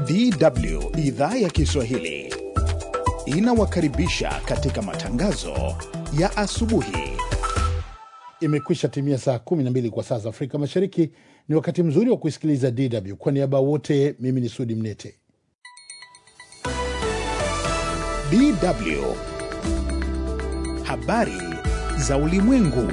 DW idhaa ya Kiswahili inawakaribisha katika matangazo ya asubuhi. Imekwisha timia saa 12 kwa saa za Afrika Mashariki. Ni wakati mzuri wa kuisikiliza DW. Kwa niaba wote, mimi ni Sudi Mnete. DW habari za ulimwengu.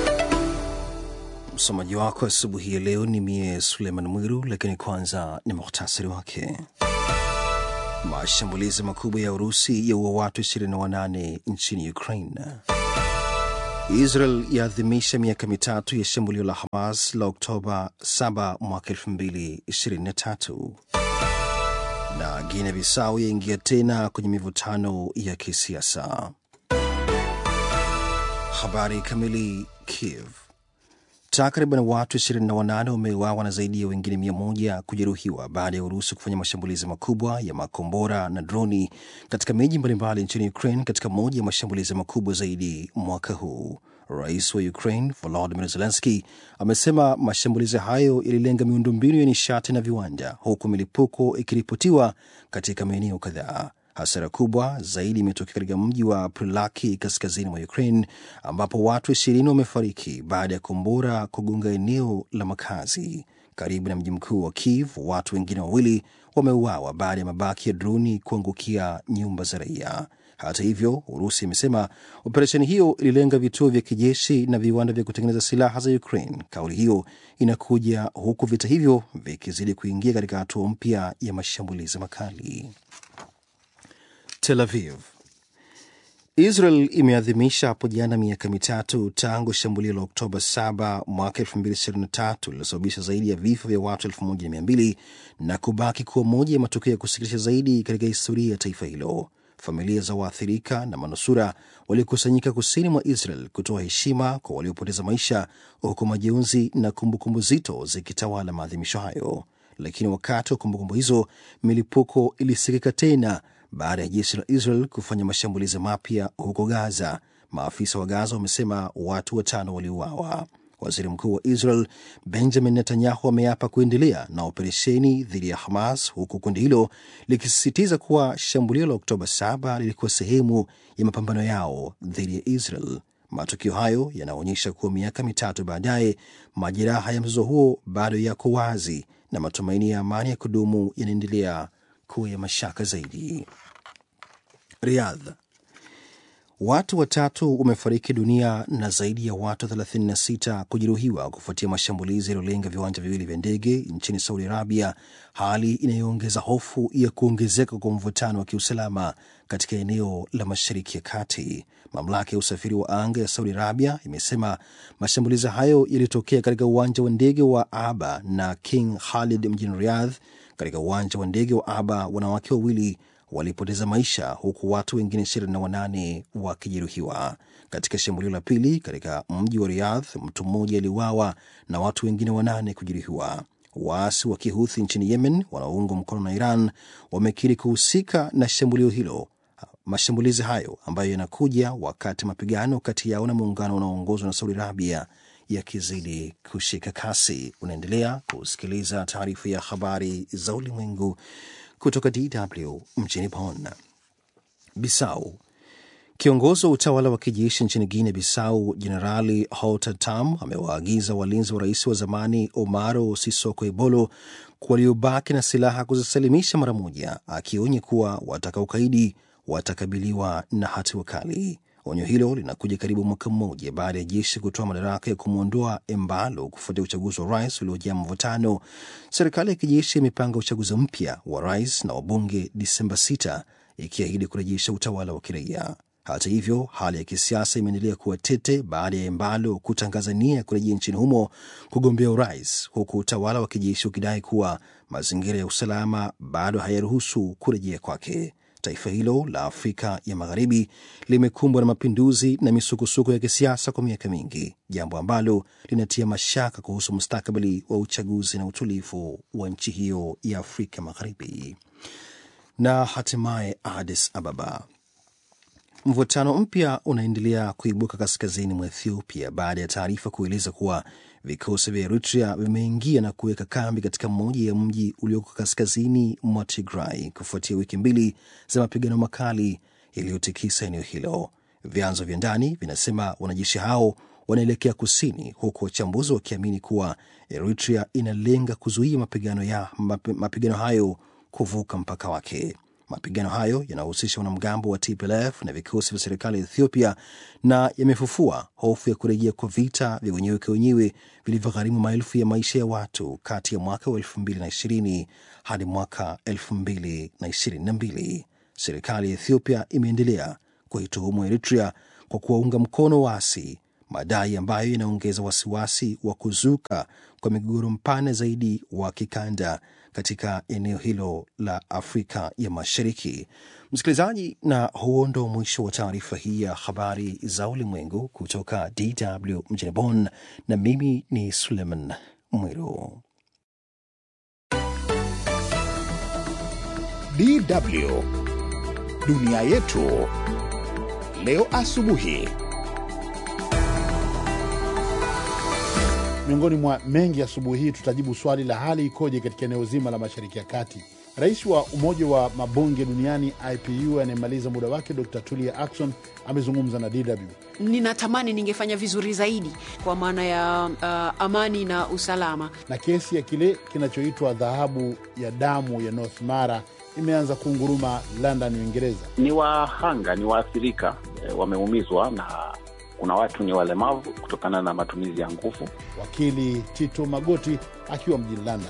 Msomaji wako asubuhi ya leo ni mie Suleiman Mwiru, lakini kwanza ni muhtasari wake. Mashambulizi makubwa ya Urusi yaua watu 28 nchini Ukraine. Israel yaadhimisha miaka mitatu ya shambulio la Hamas la Oktoba 7 mwaka 2023 na Guinea Bissau yaingia tena kwenye mivutano ya kisiasa. Habari kamili. Kiev, takriban watu 28 wameuawa na zaidi ya wengine mia moja kujeruhiwa baada ya Urusi kufanya mashambulizi makubwa ya makombora na droni katika miji mbalimbali nchini Ukraine katika moja ya mashambulizi makubwa zaidi mwaka huu. Rais wa Ukraine Volodymyr Zelensky amesema mashambulizi hayo yalilenga miundombinu ya nishati na viwanda, huku milipuko ikiripotiwa katika maeneo kadhaa. Hasara kubwa zaidi imetokea katika mji wa Prilaki kaskazini mwa Ukraine ambapo watu ishirini wamefariki baada ya kombora kugonga eneo la makazi. Karibu na mji mkuu wa Kiev, watu wengine wawili wameuawa baada ya mabaki ya droni kuangukia nyumba za raia. Hata hivyo, Urusi imesema operesheni hiyo ililenga vituo vya kijeshi na viwanda vya kutengeneza silaha za Ukraine. Kauli hiyo inakuja huku vita hivyo vikizidi kuingia katika hatua mpya ya mashambulizi makali. Tel Aviv. Israel imeadhimisha hapo jana miaka mitatu tangu shambulio la Oktoba 7 mwaka 2023 lililosababisha zaidi ya vifo vya watu 1200 na kubaki kuwa moja ya matukio ya kusikitisha zaidi katika historia ya taifa hilo. Familia za waathirika na manusura walikusanyika kusini mwa Israel kutoa heshima kwa waliopoteza maisha, huku majonzi na kumbukumbu zito zikitawala maadhimisho hayo. Lakini wakati wa kumbukumbu hizo, milipuko ilisikika tena baada ya jeshi la Israel kufanya mashambulizi mapya huko Gaza. Maafisa wa Gaza wamesema watu watano waliuawa. Waziri mkuu wa Israel Benjamin Netanyahu ameapa kuendelea na operesheni dhidi ya Hamas, huku kundi hilo likisisitiza kuwa shambulio la Oktoba 7 lilikuwa sehemu ya mapambano yao dhidi ya Israel. Matukio hayo yanaonyesha kuwa miaka mitatu baadaye, majeraha ya mzozo huo bado yako wazi na matumaini ya amani ya kudumu yanaendelea kuwa ya mashaka zaidi. Riyadh, watu watatu wamefariki dunia na zaidi ya watu 36 kujeruhiwa kufuatia mashambulizi yaliyolenga viwanja viwili vya ndege nchini Saudi Arabia, hali inayoongeza hofu ya kuongezeka kwa mvutano wa kiusalama katika eneo la Mashariki ya Kati. Mamlaka ya usafiri wa anga ya Saudi Arabia imesema mashambulizi hayo yalitokea katika uwanja wa ndege wa Aba na King Khalid mjini Riyadh. Katika uwanja wa ndege wa Aba, wanawake wawili walipoteza maisha huku watu wengine 28 wakijeruhiwa. Katika shambulio la pili katika mji wa Riyadh, mtu mmoja aliuawa na watu wengine wanane kujeruhiwa. Waasi wa Kihuthi nchini Yemen wanaoungwa mkono na Iran wamekiri kuhusika na shambulio hilo. Mashambulizi hayo ambayo yanakuja wakati mapigano kati yao na muungano unaoongozwa na Saudi Arabia yakizidi kushika kasi. Unaendelea kusikiliza taarifa ya habari za ulimwengu kutoka DW mjini Bonn. Bisau. Kiongozi wa utawala wa kijeshi nchini Guinea Bissau, Jenerali Houghton Tamm amewaagiza walinzi wa rais wa zamani Omaro Sisoko Embalo waliobaki na silaha kuzisalimisha mara moja, akionya kuwa watakaokaidi watakabiliwa na hatua kali. Onyo hilo linakuja karibu mwaka mmoja baada ya jeshi kutoa madaraka ya kumwondoa Embalo kufuatia uchaguzi wa rais uliojaa mvutano. Serikali ya kijeshi imepanga uchaguzi mpya wa rais na wabunge Disemba 6 ikiahidi kurejesha utawala wa kiraia. Hata hivyo, hali ya kisiasa imeendelea kuwa tete baada ya Embalo kutangaza nia ya kurejea nchini humo kugombea urais, huku utawala wa kijeshi ukidai kuwa mazingira ya usalama bado hayaruhusu kurejea kwake. Taifa hilo la Afrika ya Magharibi limekumbwa na mapinduzi na misukosuko ya kisiasa kwa miaka mingi, jambo ambalo linatia mashaka kuhusu mustakabali wa uchaguzi na utulivu wa nchi hiyo ya Afrika Magharibi. Na hatimaye Addis Ababa, Mvutano mpya unaendelea kuibuka kaskazini mwa Ethiopia baada ya taarifa kueleza kuwa vikosi vya Eritrea vimeingia na kuweka kambi katika mmoja ya mji ulioko kaskazini mwa Tigray kufuatia wiki mbili za mapigano makali yaliyotikisa eneo hilo. Vyanzo vya ndani vinasema wanajeshi hao wanaelekea kusini, huku wachambuzi wakiamini kuwa Eritrea inalenga kuzuia mapigano, ya, mapigano hayo kuvuka mpaka wake. Mapigano hayo yanahusisha wanamgambo wa TPLF na vikosi vya serikali ya Ethiopia na yamefufua hofu ya kurejea kwa vita vya wenyewe kwa wenyewe vilivyogharimu maelfu ya maisha ya watu kati ya mwaka wa 2020 hadi mwaka 2022. Serikali ya Ethiopia imeendelea kuituhumu Eritrea kwa kuwaunga mkono waasi, madai ambayo yanaongeza wasiwasi wa kuzuka kwa migogoro mpana zaidi wa kikanda katika eneo hilo la Afrika ya Mashariki. Msikilizaji, na huo ndo mwisho wa taarifa hii ya habari za ulimwengu kutoka DW mjini Bonn, na mimi ni Suleiman Mwiru. DW dunia yetu leo asubuhi. Miongoni mwa mengi asubuhi hii tutajibu swali la hali ikoje katika eneo zima la Mashariki ya Kati. Rais wa Umoja wa Mabunge Duniani IPU anayemaliza muda wake Dr Tulia Ackson amezungumza na DW. Ninatamani ningefanya vizuri zaidi kwa maana ya uh, amani na usalama. Na kesi ya kile kinachoitwa dhahabu ya damu ya North Mara imeanza kunguruma London, Uingereza. Ni wahanga, ni waathirika e, wameumizwa na kuna watu ni walemavu kutokana na matumizi ya nguvu. Wakili Tito Magoti akiwa mjini London.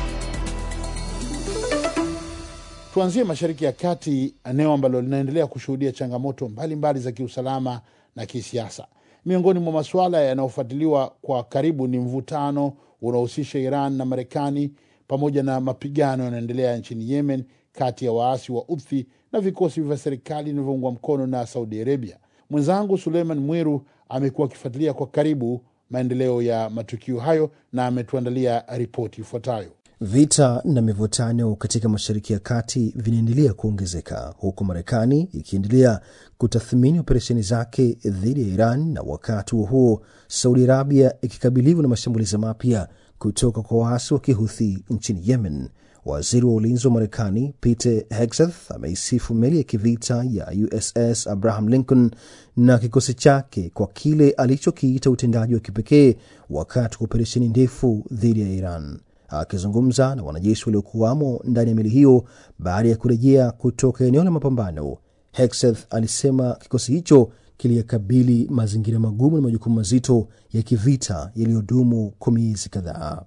Tuanzie Mashariki ya Kati, eneo ambalo linaendelea kushuhudia changamoto mbalimbali mbali za kiusalama na kisiasa. Miongoni mwa masuala yanayofuatiliwa kwa karibu ni mvutano unaohusisha Iran na Marekani pamoja na mapigano yanaendelea nchini Yemen kati ya waasi wa Uthi na vikosi vya serikali vinavyoungwa mkono na Saudi Arabia. Mwenzangu Suleiman Mwiru amekuwa akifuatilia kwa karibu maendeleo ya matukio hayo na ametuandalia ripoti ifuatayo. Vita na mivutano katika Mashariki ya Kati vinaendelea kuongezeka huku Marekani ikiendelea kutathmini operesheni zake dhidi ya Iran, na wakati huo huo Saudi Arabia ikikabiliwa na mashambulizi mapya kutoka kwa waasi wa Kihuthi nchini Yemen. Waziri wa ulinzi wa Marekani Pete Hegseth ameisifu meli ya kivita ya USS Abraham Lincoln na kikosi chake kwa kile alichokiita utendaji wa kipekee wakati wa operesheni ndefu dhidi ya Iran. Akizungumza na wanajeshi waliokuwamo ndani ya meli hiyo baada ya kurejea kutoka eneo la mapambano, Hegseth alisema kikosi hicho kiliyakabili mazingira magumu na majukumu mazito ya kivita yaliyodumu kwa miezi kadhaa.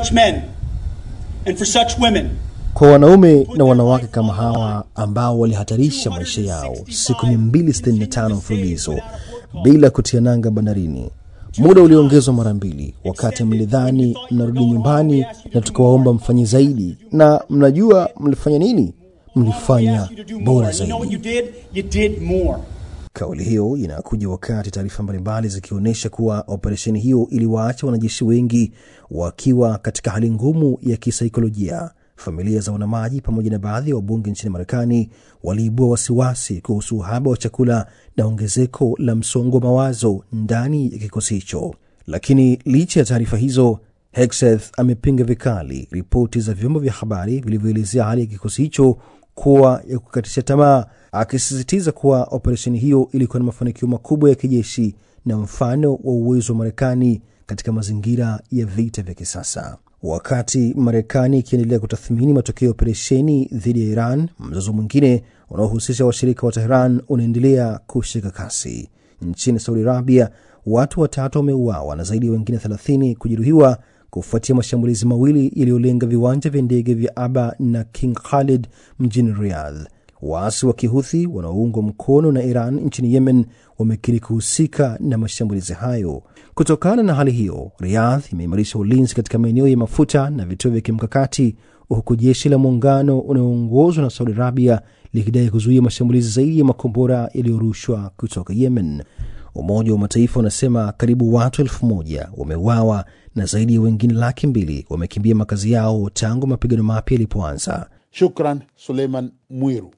Kwa wanaume na wanawake kama hawa ambao walihatarisha maisha yao siku 265 mfululizo bila kutia nanga bandarini, muda ulioongezwa mara mbili, wakati mlidhani mnarudi nyumbani na tukawaomba mfanye zaidi. Na mnajua mlifanya nini? Mlifanya bora zaidi. Kauli hiyo inakuja wakati taarifa mbalimbali zikionyesha kuwa operesheni hiyo iliwaacha wanajeshi wengi wakiwa katika hali ngumu ya kisaikolojia. Familia za wanamaji pamoja na baadhi ya wabunge nchini Marekani waliibua wasiwasi kuhusu uhaba wa chakula na ongezeko la msongo wa mawazo ndani ya kikosi hicho. Lakini licha ya taarifa hizo, Hegseth amepinga vikali ripoti za vyombo vya habari vilivyoelezea hali ya kikosi hicho kuwa ya kukatisha tamaa, akisisitiza kuwa operesheni hiyo ilikuwa na mafanikio makubwa ya kijeshi na mfano wa uwezo wa Marekani katika mazingira ya vita vya kisasa. Wakati Marekani ikiendelea kutathmini matokeo ya operesheni dhidi ya Iran, mzozo mwingine unaohusisha washirika wa Tehran unaendelea kushika kasi. Nchini Saudi Arabia, watu watatu wameuawa na zaidi ya wengine 30 kujeruhiwa kufuatia mashambulizi mawili yaliyolenga viwanja vya ndege vya Aba na King Khalid mjini Riyadh. Waasi wa Kihuthi wanaoungwa mkono na Iran nchini Yemen wamekiri kuhusika na mashambulizi hayo. Kutokana na hali hiyo, Riyadh imeimarisha ulinzi katika maeneo ya mafuta na vituo vya kimkakati, huku jeshi la muungano unaoongozwa na Saudi Arabia likidai kuzuia mashambulizi zaidi ya makombora yaliyorushwa kutoka Yemen. Umoja wa Mataifa unasema karibu watu elfu moja wameuawa na zaidi ya wengine laki mbili wamekimbia makazi yao tangu mapigano mapya yalipoanza. Shukran Suleiman Mwiru.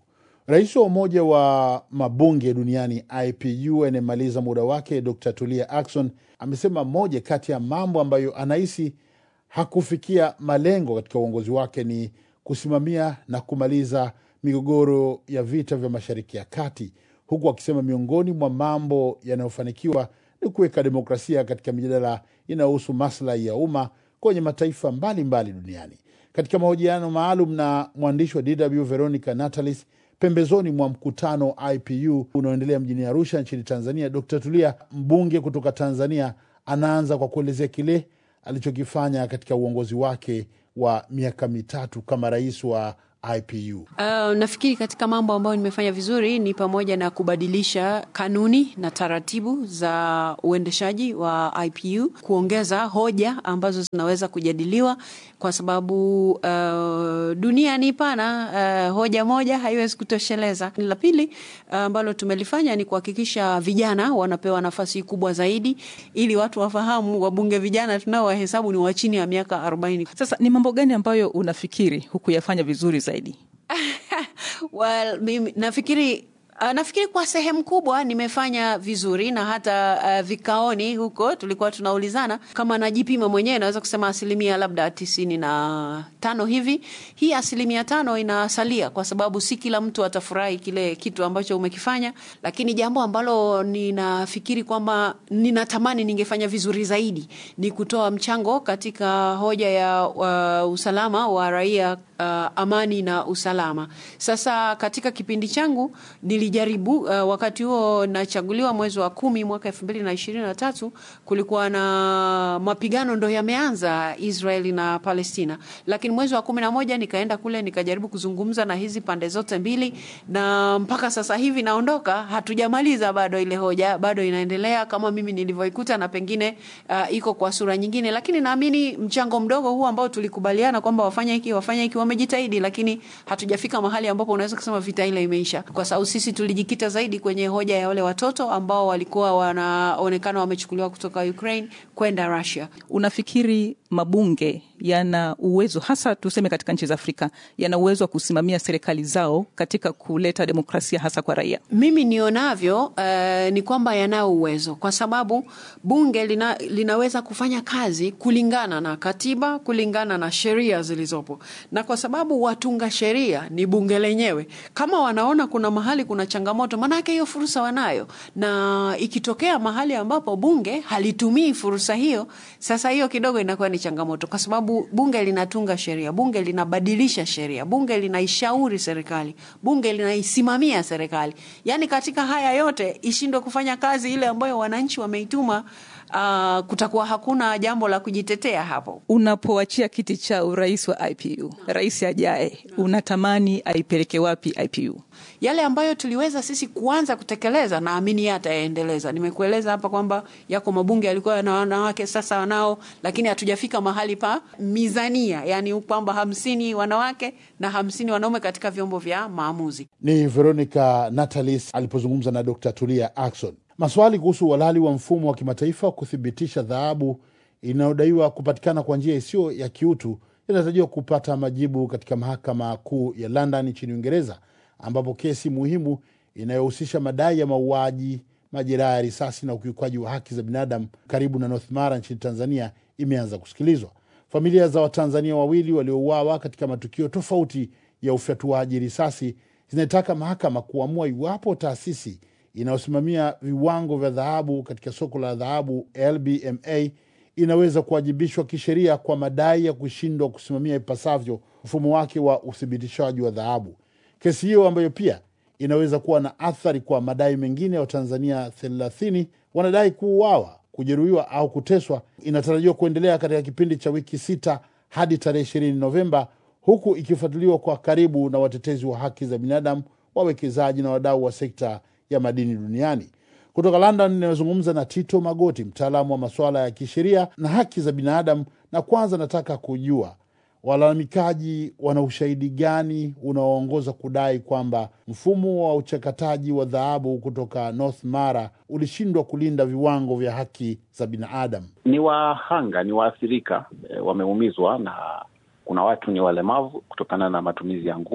Rais wa Umoja wa Mabunge Duniani IPU anayemaliza muda wake Dr Tulia Ackson amesema moja kati ya mambo ambayo anahisi hakufikia malengo katika uongozi wake ni kusimamia na kumaliza migogoro ya vita vya Mashariki ya Kati, huku akisema miongoni mwa mambo yanayofanikiwa ni kuweka demokrasia katika mijadala inayohusu maslahi ya umma kwenye mataifa mbalimbali mbali duniani. Katika mahojiano maalum na mwandishi wa DW Veronica Natalis pembezoni mwa mkutano wa IPU unaoendelea mjini Arusha nchini Tanzania, Dr Tulia, mbunge kutoka Tanzania, anaanza kwa kuelezea kile alichokifanya katika uongozi wake wa miaka mitatu kama rais wa IPU. Uh, nafikiri katika mambo ambayo nimefanya vizuri ni pamoja na kubadilisha kanuni na taratibu za uendeshaji wa IPU, kuongeza hoja ambazo zinaweza kujadiliwa kwa sababu uh, dunia ni pana. Uh, hoja moja haiwezi kutosheleza. La pili ambalo uh, tumelifanya ni kuhakikisha vijana wanapewa nafasi kubwa zaidi, ili watu wafahamu wabunge vijana tunao wahesabu ni wa chini ya miaka 40. Sasa ni mambo gani ambayo unafikiri hukuyafanya vizuri zaidi? Well, mimi nafikiri Uh, nafikiri kwa sehemu kubwa nimefanya vizuri na hata uh, vikaoni huko tulikuwa tunaulizana kama najipima mwenyewe, naweza kusema asilimia labda tisini na tano hivi. Hii asilimia tano inasalia kwa sababu si kila mtu atafurahi kile kitu ambacho umekifanya, lakini jambo ambalo ninafikiri kwamba ninatamani ningefanya vizuri zaidi ni kutoa mchango katika hoja ya uh, usalama wa raia, uh, amani na usalama. Sasa katika kipindi changu nilijaribu uh, wakati huo nachaguliwa mwezi wa kumi mwaka elfu mbili na ishirini na tatu kulikuwa na mapigano ndo yameanza Israeli na Palestina, lakini mwezi wa kumi na moja nikaenda kule nikajaribu kuzungumza na hizi pande zote mbili, na mpaka sasa hivi naondoka, hatujamaliza bado ile hoja, bado inaendelea kama mimi nilivyoikuta, na pengine uh, iko kwa sura nyingine, lakini naamini mchango mdogo huu ambao tulikubaliana kwamba wafanya hiki wafanya hiki, wamejitahidi, lakini hatujafika mahali ambapo unaweza kusema vita ile imeisha, kwa sababu sisi tulijikita zaidi kwenye hoja ya wale watoto ambao walikuwa wanaonekana wamechukuliwa kutoka Ukraine kwenda Russia. Unafikiri mabunge yana uwezo hasa tuseme katika nchi za Afrika yana uwezo wa kusimamia serikali zao katika kuleta demokrasia hasa kwa raia? Mimi nionavyo uh, ni kwamba yanao uwezo kwa sababu bunge lina, linaweza kufanya kazi kulingana na katiba, kulingana na sheria zilizopo, na kwa sababu watunga sheria ni bunge lenyewe, kama wanaona kuna mahali kuna changamoto, maanake hiyo fursa wanayo, na ikitokea mahali ambapo bunge halitumii fursa hiyo, sasa hiyo kidogo inakuwa ni changamoto, kwa sababu bunge linatunga sheria, bunge linabadilisha sheria, bunge linaishauri serikali, bunge linaisimamia serikali. Yaani katika haya yote ishindwe kufanya kazi ile ambayo wananchi wameituma, uh, kutakuwa hakuna jambo la kujitetea hapo. Unapoachia kiti cha urais wa IPU, rais ajaye, unatamani aipeleke wapi IPU? Yale ambayo tuliweza sisi kuanza kutekeleza, naamini yeye atayaendeleza. Nimekueleza hapa kwamba yako mabunge yalikuwa na wanawake, sasa wanao, lakini hatujafika mahali pa mizania, yani kwamba hamsini wanawake na hamsini wanaume katika vyombo vya maamuzi. Ni Veronica Natalis alipozungumza na Dr Tulia Ackson. Maswali kuhusu uhalali wa mfumo wa kimataifa wa kuthibitisha dhahabu inayodaiwa kupatikana kwa njia isiyo ya kiutu inatarajiwa kupata majibu katika mahakama kuu ya London nchini Uingereza, ambapo kesi muhimu inayohusisha madai ya mauaji, majeraha ya risasi na ukiukaji wa haki za binadamu karibu na North Mara nchini Tanzania imeanza kusikilizwa. Familia za Watanzania wawili waliouawa katika matukio tofauti ya ufyatuaji risasi zinaitaka mahakama kuamua iwapo taasisi inayosimamia viwango vya dhahabu katika soko la dhahabu LBMA inaweza kuwajibishwa kisheria kwa madai ya kushindwa kusimamia ipasavyo mfumo wake wa uthibitishaji wa dhahabu. Kesi hiyo ambayo pia inaweza kuwa na athari kwa madai mengine ya Watanzania thelathini wanadai kuuawa, kujeruhiwa au kuteswa, inatarajiwa kuendelea katika kipindi cha wiki sita hadi tarehe ishirini Novemba, huku ikifuatiliwa kwa karibu na watetezi wa haki za binadamu, wawekezaji na wadau wa sekta ya madini duniani. Kutoka London inayozungumza na Tito Magoti, mtaalamu wa masuala ya kisheria na haki za binadamu. Na kwanza nataka kujua walalamikaji wana ushahidi gani unaoongoza kudai kwamba mfumo wa uchakataji wa dhahabu kutoka North Mara ulishindwa kulinda viwango vya haki za binadamu? Ni wahanga, ni waathirika e, wameumizwa na kuna watu ni walemavu kutokana na matumizi ya nguvu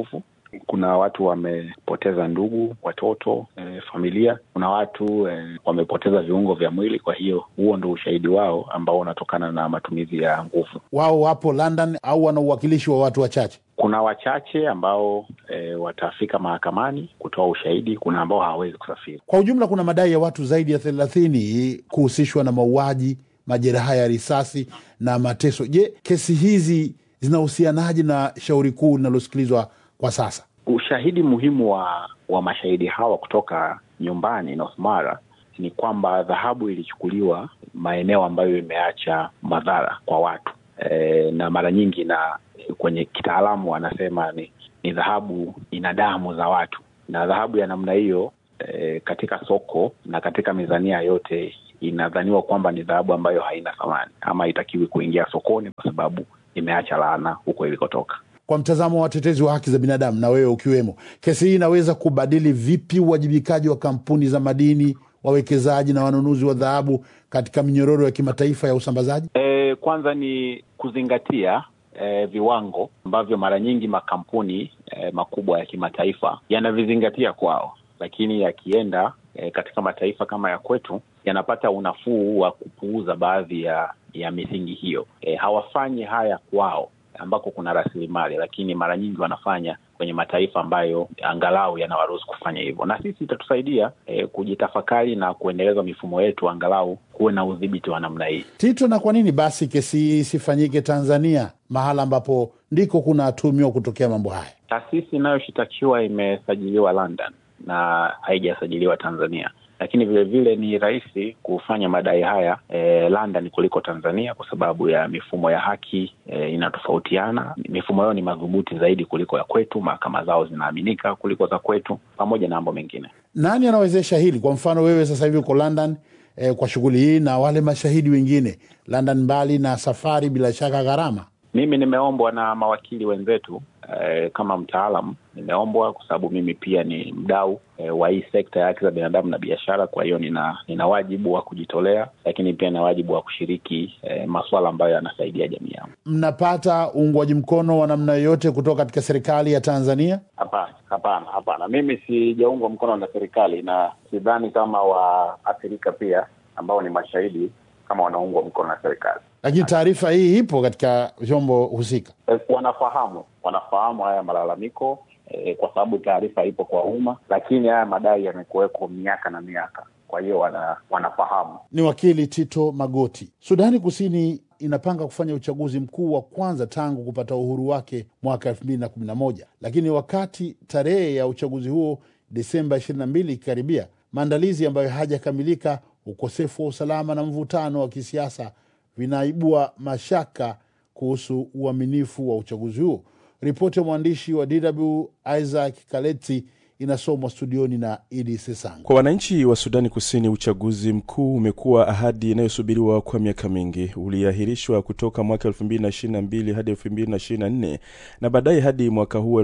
Kuna watu wamepoteza ndugu, watoto, e, familia. Kuna watu e, wamepoteza viungo vya mwili. Kwa hiyo huo ndo ushahidi wao ambao unatokana na matumizi ya nguvu. Wao wapo London au wana uwakilishi wa watu wachache? Kuna wachache ambao e, watafika mahakamani kutoa ushahidi. Kuna ambao hawawezi kusafiri. Kwa ujumla, kuna madai ya watu zaidi ya thelathini kuhusishwa na mauaji, majeraha ya risasi na mateso. Je, kesi hizi zinahusianaje na shauri kuu linalosikilizwa kwa sasa? Ushahidi muhimu wa wa mashahidi hawa kutoka nyumbani North Mara ni kwamba dhahabu ilichukuliwa maeneo ambayo imeacha madhara kwa watu e, na mara nyingi na kwenye kitaalamu wanasema ni ni dhahabu ina damu za watu, na dhahabu ya namna hiyo e, katika soko na katika mizania yote inadhaniwa kwamba ni dhahabu ambayo haina thamani ama haitakiwi kuingia sokoni kwa sababu imeacha laana huko ilikotoka. Kwa mtazamo wa watetezi wa haki za binadamu na wewe ukiwemo, kesi hii inaweza kubadili vipi uwajibikaji wa kampuni za madini, wawekezaji na wanunuzi wa dhahabu katika minyororo ya kimataifa ya usambazaji? E, kwanza ni kuzingatia e, viwango ambavyo mara nyingi makampuni e, makubwa ya kimataifa yanavizingatia kwao, lakini yakienda e, katika mataifa kama ya kwetu yanapata unafuu wa kupuuza baadhi ya ya misingi hiyo. E, hawafanyi haya kwao ambako kuna rasilimali, lakini mara nyingi wanafanya kwenye mataifa ambayo angalau yanawaruhusu kufanya hivyo, na sisi itatusaidia e, kujitafakari na kuendeleza mifumo yetu, angalau kuwe na udhibiti wa namna hii. Tito, na kwa nini basi kesi hii isifanyike Tanzania, mahala ambapo ndiko kunatumiwa kutokea mambo haya? Taasisi inayoshitakiwa imesajiliwa London na haijasajiliwa Tanzania lakini vilevile ni rahisi kufanya madai haya e, London kuliko Tanzania kwa sababu ya mifumo ya haki e, inatofautiana. Mifumo yao ni madhubuti zaidi kuliko ya kwetu, mahakama zao zinaaminika kuliko za kwetu, pamoja na mambo mengine. Nani anawezesha hili? Kwa mfano wewe sasa hivi uko London e, kwa shughuli hii na wale mashahidi wengine London, mbali na safari, bila shaka gharama. Mimi nimeombwa na mawakili wenzetu eh, kama mtaalam nimeombwa kwa sababu mimi pia ni mdau eh, wa hii sekta ya haki za binadamu na biashara. Kwa hiyo nina nina wajibu wa kujitolea, lakini pia na wajibu wa kushiriki eh, masuala ambayo yanasaidia jamii yangu. Mnapata uungwaji mkono wa namna yoyote kutoka katika serikali ya Tanzania? Hapana, hapana, hapana. Mimi sijaungwa mkono na serikali na sidhani kama waathirika pia ambao ni mashahidi kama wanaungwa mkono na serikali lakini taarifa hii ipo katika vyombo husika. E, wanafahamu wanafahamu haya malalamiko e, kwa sababu taarifa ipo kwa umma, lakini haya madai yamekuweko miaka na miaka, kwa hiyo wana, wanafahamu. Ni wakili Tito Magoti. Sudani Kusini inapanga kufanya uchaguzi mkuu wa kwanza tangu kupata uhuru wake mwaka elfu mbili na kumi na moja, lakini wakati tarehe ya uchaguzi huo Desemba ishirini na mbili ikikaribia, maandalizi ambayo hajakamilika, ukosefu wa usalama na mvutano wa kisiasa vinaibua mashaka kuhusu uaminifu wa uchaguzi huo. Ripoti ya mwandishi wa DW Isaac Kaleti inasomwa studioni na Idi Sesango. Kwa wananchi wa Sudani Kusini, uchaguzi mkuu umekuwa ahadi inayosubiriwa kwa miaka mingi. Uliahirishwa kutoka mwaka 2022 hadi 2024 na baadaye hadi mwaka huu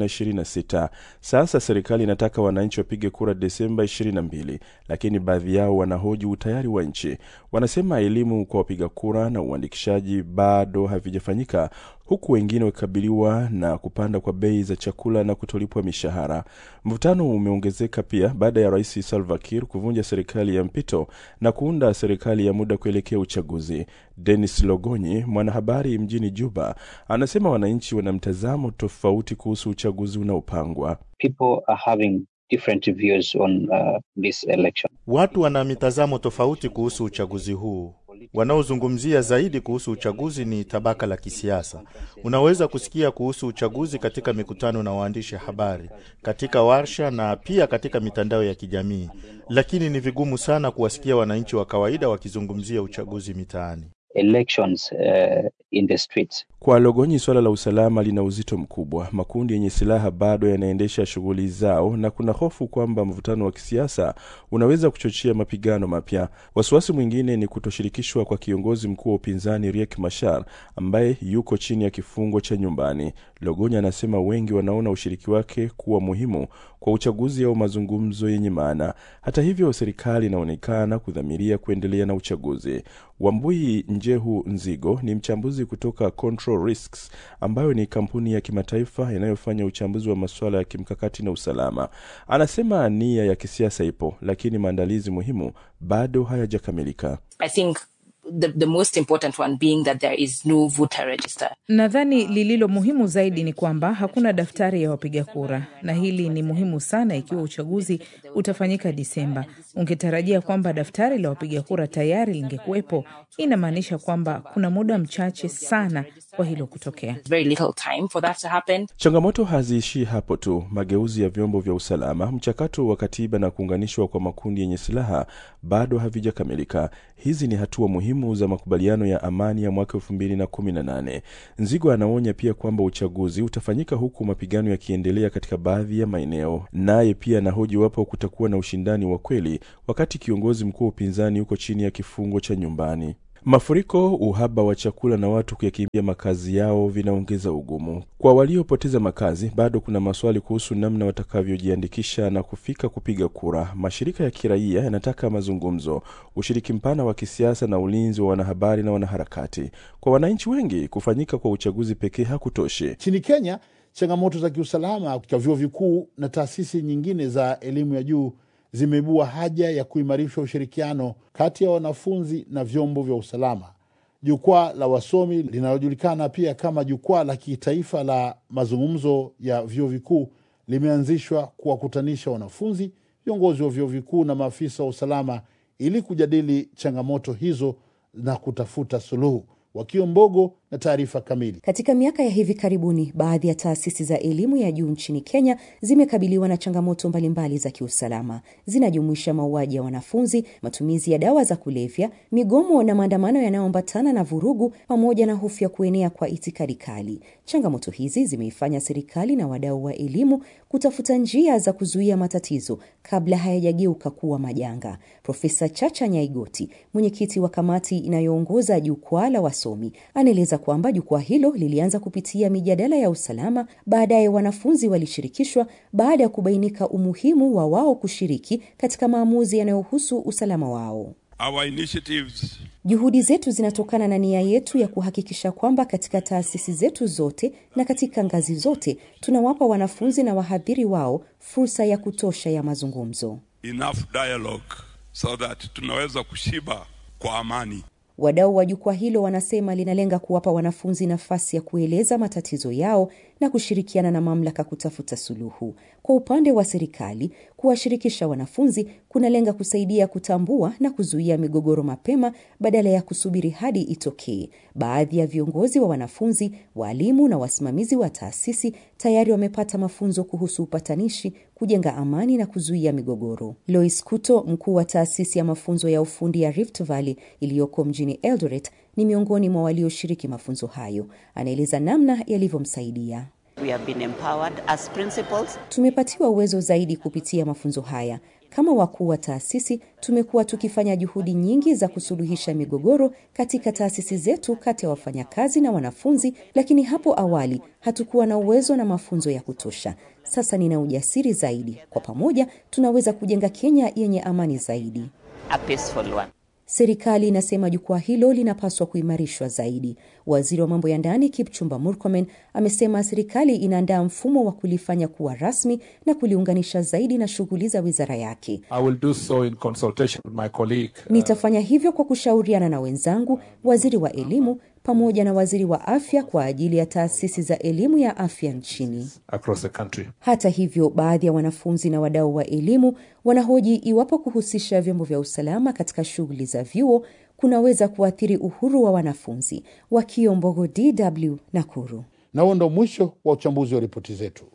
2026. Sasa serikali inataka wananchi wapige kura Desemba 22, lakini baadhi yao wanahoji utayari wa nchi. Wanasema elimu kwa wapiga kura na uandikishaji bado havijafanyika huku wengine wakikabiliwa na kupanda kwa bei za chakula na kutolipwa mishahara. Mvutano umeongezeka pia baada ya rais Salva Kiir kuvunja serikali ya mpito na kuunda serikali ya muda kuelekea uchaguzi. Denis Logonyi, mwanahabari mjini Juba, anasema wananchi wana mtazamo tofauti kuhusu uchaguzi unaopangwa. Uh, watu wana mitazamo tofauti kuhusu uchaguzi huu. Wanaozungumzia zaidi kuhusu uchaguzi ni tabaka la kisiasa. Unaweza kusikia kuhusu uchaguzi katika mikutano na waandishi habari, katika warsha na pia katika mitandao ya kijamii, lakini ni vigumu sana kuwasikia wananchi wa kawaida wakizungumzia uchaguzi mitaani. Elections, uh, in the streets. Kwa Logonyi, suala la usalama lina uzito mkubwa. Makundi yenye silaha bado yanaendesha shughuli zao na kuna hofu kwamba mvutano wa kisiasa unaweza kuchochea mapigano mapya. Wasiwasi mwingine ni kutoshirikishwa kwa kiongozi mkuu wa upinzani Riek Machar ambaye yuko chini ya kifungo cha nyumbani. Logonyi anasema wengi wanaona ushiriki wake kuwa muhimu kwa uchaguzi au mazungumzo yenye maana. Hata hivyo, serikali inaonekana kudhamiria kuendelea na uchaguzi. Wambui Njehu Nzigo ni mchambuzi uchambuzi kutoka Control Risks, ambayo ni kampuni ya kimataifa inayofanya uchambuzi wa masuala ya kimkakati na usalama. Anasema nia ya kisiasa ipo, lakini maandalizi muhimu bado hayajakamilika. I think the, the most important one being that there is no voter register. Nadhani lililo muhimu zaidi ni kwamba hakuna daftari ya wapiga kura, na hili ni muhimu sana. Ikiwa uchaguzi utafanyika Disemba, ungetarajia kwamba daftari la wapiga kura tayari lingekuwepo. Inamaanisha kwamba kuna muda mchache sana kwa hilo kutokea. Very little time for that to happen. Changamoto haziishii hapo tu. Mageuzi ya vyombo vya usalama, mchakato wa katiba na kuunganishwa kwa makundi yenye silaha bado havijakamilika. Hizi ni hatua muhimu za makubaliano ya amani ya mwaka elfu mbili na kumi na nane. Nzigo anaonya pia kwamba uchaguzi utafanyika huku mapigano yakiendelea katika baadhi ya maeneo. Naye pia anahoji iwapo kutakuwa na ushindani wa kweli wakati kiongozi mkuu wa upinzani yuko chini ya kifungo cha nyumbani. Mafuriko, uhaba wa chakula na watu kuyakimbia makazi yao vinaongeza ugumu. Kwa waliopoteza makazi, bado kuna maswali kuhusu namna watakavyojiandikisha na kufika kupiga kura. Mashirika ya kiraia yanataka mazungumzo, ushiriki mpana wa kisiasa na ulinzi wa wanahabari na wanaharakati. Kwa wananchi wengi, kufanyika kwa uchaguzi pekee hakutoshi. Nchini Kenya, changamoto za kiusalama katika vyuo vikuu na taasisi nyingine za elimu ya juu zimeibua haja ya kuimarisha ushirikiano kati ya wanafunzi na vyombo vya usalama. Jukwaa la wasomi linalojulikana pia kama jukwaa la kitaifa la mazungumzo ya vyuo vikuu limeanzishwa kuwakutanisha wanafunzi, viongozi wa vyuo vikuu na maafisa wa usalama ili kujadili changamoto hizo na kutafuta suluhu. Wakio Mbogo na taarifa kamili. Katika miaka ya hivi karibuni, baadhi ya taasisi za elimu ya juu nchini Kenya zimekabiliwa na changamoto mbalimbali za kiusalama. Zinajumuisha mauaji ya wanafunzi, matumizi ya dawa za kulevya, migomo na maandamano yanayoambatana na vurugu, pamoja na hofu ya kuenea kwa itikadi kali. Changamoto hizi zimeifanya serikali na wadau wa elimu kutafuta njia za kuzuia matatizo kabla hayajageuka kuwa majanga. Profesa Chacha Nyaigoti, mwenyekiti wa kamati inayoongoza jukwaa la wasomi, anaeleza kwamba jukwaa hilo lilianza kupitia mijadala ya usalama. Baadaye wanafunzi walishirikishwa baada ya kubainika umuhimu wa wao kushiriki katika maamuzi yanayohusu usalama wao. Our initiatives Juhudi zetu zinatokana na nia yetu ya kuhakikisha kwamba katika taasisi zetu zote na katika ngazi zote tunawapa wanafunzi na wahadhiri wao fursa ya kutosha ya mazungumzo. enough dialogue so that tunaweza kushiba kwa amani. Wadau wa jukwaa hilo wanasema linalenga kuwapa wanafunzi nafasi ya kueleza matatizo yao na kushirikiana na mamlaka kutafuta suluhu. Kwa upande wa serikali, kuwashirikisha wanafunzi kunalenga kusaidia kutambua na kuzuia migogoro mapema badala ya kusubiri hadi itokee. Baadhi ya viongozi wa wanafunzi, waalimu na wasimamizi wa taasisi tayari wamepata mafunzo kuhusu upatanishi, kujenga amani na kuzuia migogoro. Lois Kuto, mkuu wa taasisi ya mafunzo ya ufundi ya Rift Valley iliyoko mjini Eldoret, ni miongoni mwa walioshiriki mafunzo hayo. Anaeleza namna yalivyomsaidia. We have been empowered as principals. Tumepatiwa uwezo zaidi kupitia mafunzo haya. Kama wakuu wa taasisi, tumekuwa tukifanya juhudi nyingi za kusuluhisha migogoro katika taasisi zetu kati ya wafanyakazi na wanafunzi, lakini hapo awali hatukuwa na uwezo na mafunzo ya kutosha. Sasa nina ujasiri zaidi. Kwa pamoja tunaweza kujenga Kenya yenye amani zaidi. A peaceful one. Serikali inasema jukwaa hilo linapaswa kuimarishwa zaidi. Waziri wa mambo ya ndani Kipchumba Murkomen amesema serikali inaandaa mfumo wa kulifanya kuwa rasmi na kuliunganisha zaidi na shughuli za wizara yake. I will do so in consultation with my colleague. Nitafanya hivyo kwa kushauriana na wenzangu, waziri wa elimu pamoja na waziri wa afya kwa ajili ya taasisi za elimu ya afya nchini. across the country. Hata hivyo, baadhi ya wanafunzi na wadau wa elimu wanahoji iwapo kuhusisha vyombo vya usalama katika shughuli za vyuo kunaweza kuathiri uhuru wa wanafunzi. Wakio Mbogo, DW, Nakuru. Na huo ndo mwisho wa uchambuzi wa ripoti zetu.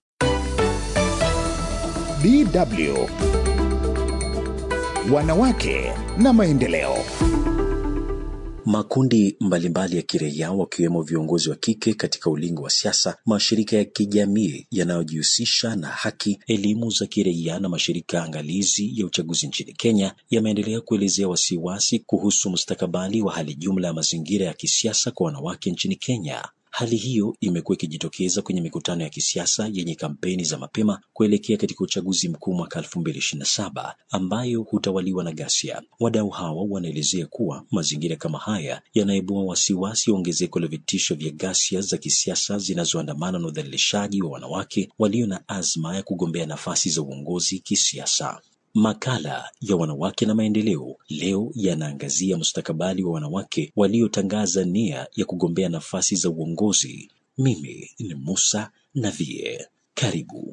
DW Wanawake na maendeleo. Makundi mbalimbali ya kiraia wakiwemo viongozi wa kike katika ulingo wa siasa, mashirika ya kijamii yanayojihusisha na haki, elimu za kiraia na mashirika angalizi ya uchaguzi nchini Kenya yameendelea kuelezea wasiwasi kuhusu mustakabali wa hali jumla ya mazingira ya kisiasa kwa wanawake nchini Kenya. Hali hiyo imekuwa ikijitokeza kwenye mikutano ya kisiasa yenye kampeni za mapema kuelekea katika uchaguzi mkuu mwaka 2027 ambayo hutawaliwa na ghasia. Wadau hawa wanaelezea kuwa mazingira kama haya yanaibua wasiwasi wa ongezeko la vitisho vya ghasia za kisiasa zinazoandamana na udhalilishaji wa wanawake walio na azma ya kugombea nafasi za uongozi kisiasa. Makala ya wanawake na maendeleo leo yanaangazia mustakabali wa wanawake waliotangaza nia ya kugombea nafasi za uongozi. Mimi ni Musa Navie, karibu.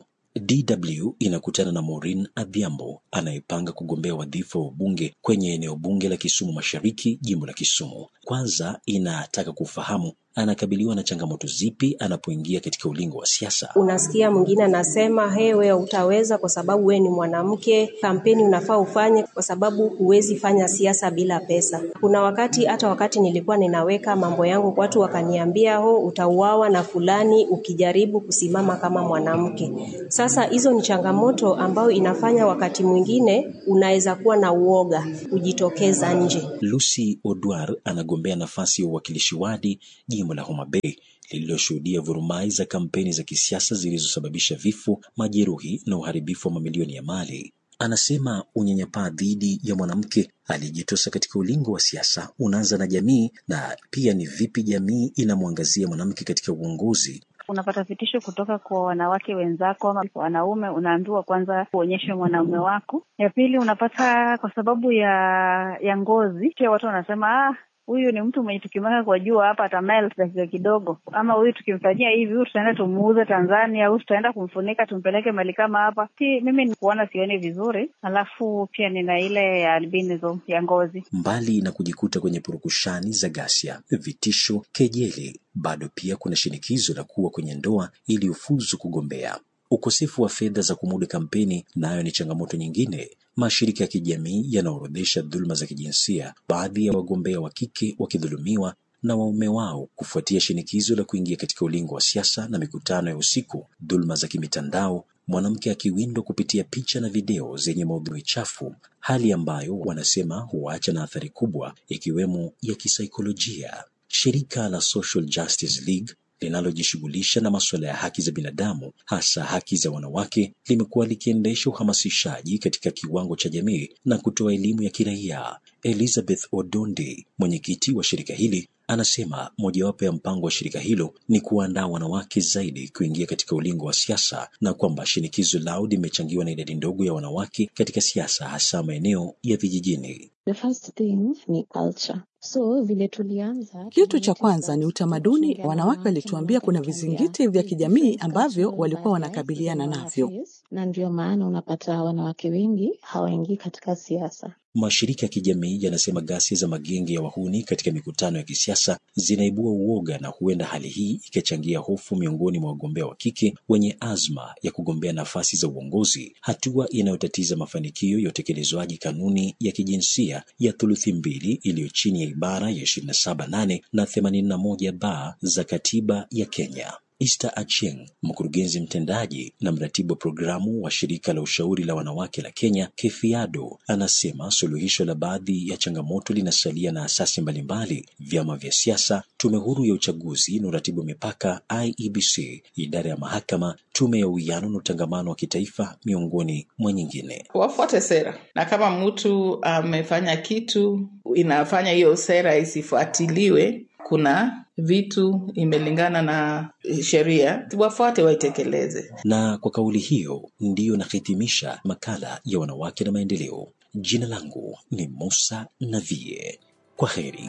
DW inakutana na Maureen Adhiambo anayepanga kugombea wadhifa wa ubunge kwenye eneo bunge la Kisumu Mashariki, jimbo la Kisumu. Kwanza inataka kufahamu anakabiliwa na changamoto zipi anapoingia katika ulingo wa siasa. Unasikia mwingine anasema he, wewe utaweza kwa sababu wewe ni mwanamke, kampeni unafaa ufanye kwa sababu huwezi fanya siasa bila pesa. Kuna wakati hata wakati nilikuwa ninaweka mambo yangu, watu wakaniambia ho, utauawa na fulani ukijaribu kusimama kama mwanamke. Sasa hizo ni changamoto ambayo inafanya wakati mwingine unaweza kuwa na uoga kujitokeza nje. Lucy Odwar anagombea nafasi ya uwakilishi wadi jimbo la Homa Bay lililoshuhudia vurumai za kampeni za kisiasa zilizosababisha vifo, majeruhi na uharibifu wa mamilioni ya mali. Anasema unyanyapaa dhidi ya mwanamke aliyejitosa katika ulingo wa siasa unaanza na jamii, na pia ni vipi jamii inamwangazia mwanamke katika uongozi. Unapata vitisho kutoka kwa wanawake wenzako ama wanaume, unaambiwa kwanza kuonyesha mwanaume wako. Ya pili unapata kwa sababu ya ya ngozi, pia watu wanasema ah, huyu ni mtu mwenye tukimweka kwa jua hapa atamelt dakika kidogo, ama huyu tukimfanyia hivi, huyu tutaenda tumuuze Tanzania, huyu tutaenda kumfunika tumpeleke mali kama hapa. Si mimi ni kuona sioni vizuri, alafu pia nina ile ya albinism ya ngozi. Mbali na kujikuta kwenye purukushani za ghasia, vitisho, kejeli, bado pia kuna shinikizo la kuwa kwenye ndoa ili ufuzu kugombea. Ukosefu wa fedha za kumudu kampeni nayo ni changamoto nyingine. Mashirika ya kijamii yanaorodhesha dhuluma za kijinsia, baadhi ya wagombea wa kike wakidhulumiwa na waume wao kufuatia shinikizo la kuingia katika ulingo wa siasa na mikutano ya usiku, dhuluma za kimitandao, mwanamke akiwindwa kupitia picha na video zenye maudhui chafu, hali ambayo wanasema huacha na athari kubwa ikiwemo ya kisaikolojia. Shirika la Social Justice League linalojishughulisha na masuala ya haki za binadamu hasa haki za wanawake limekuwa likiendesha uhamasishaji katika kiwango cha jamii na kutoa elimu ya kiraia. Elizabeth Odondi, mwenyekiti wa shirika hili, anasema mojawapo ya mpango wa shirika hilo ni kuandaa wanawake zaidi kuingia katika ulingo wa siasa na kwamba shinikizo lao limechangiwa na idadi ndogo ya wanawake katika siasa hasa maeneo ya vijijini. The first thing ni culture. So vile tulianza, kitu cha kwanza ni utamaduni. Wanawake walituambia kuna vizingiti vya kijamii ambavyo walikuwa wanakabiliana navyo, na ndio maana unapata wanawake wengi hawaingii katika siasa. Mashirika ya kijamii yanasema ghasia za magenge ya wahuni katika mikutano ya kisiasa zinaibua uoga na huenda hali hii ikachangia hofu miongoni mwa wagombea wa kike wenye azma ya kugombea nafasi za uongozi, hatua inayotatiza mafanikio ya utekelezwaji kanuni ya kijinsia ya thuluthi mbili iliyo chini ya ibara ya 27.8 na 81 ba za katiba ya Kenya. Esther Achieng, mkurugenzi mtendaji na mratibu wa programu wa shirika la ushauri la wanawake la Kenya Kefiado, anasema suluhisho la baadhi ya changamoto linasalia na asasi mbalimbali, vyama vya siasa, tume huru ya uchaguzi na uratibu wa mipaka IEBC, idara ya mahakama, tume ya uwiano na utangamano wa kitaifa, miongoni mwa nyingine. Wafuate sera, na kama mtu amefanya kitu inafanya hiyo sera isifuatiliwe, kuna vitu imelingana na sheria, wafuate waitekeleze. Na kwa kauli hiyo ndiyo nahitimisha makala ya wanawake na maendeleo. Jina langu ni Musa Navie. Kwa heri.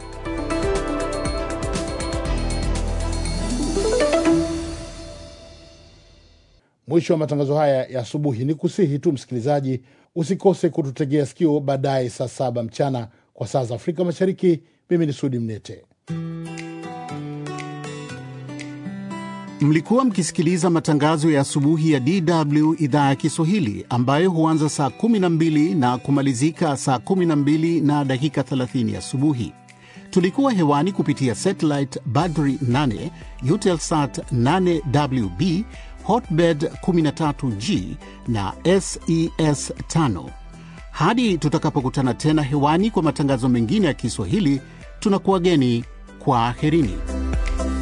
Mwisho wa matangazo haya ya asubuhi, ni kusihi tu msikilizaji usikose kututegea sikio baadaye saa saba mchana kwa saa za Afrika Mashariki. Mimi ni Sudi Mnete. Mlikuwa mkisikiliza matangazo ya asubuhi ya DW idhaa ya Kiswahili ambayo huanza saa 12 na kumalizika saa 12 na dakika 30 asubuhi. Tulikuwa hewani kupitia satellite Badri 8, Eutelsat 8WB, Hotbird 13G na SES 5. Hadi tutakapokutana tena hewani kwa matangazo mengine ya Kiswahili, tunakuwageni kwa aherini.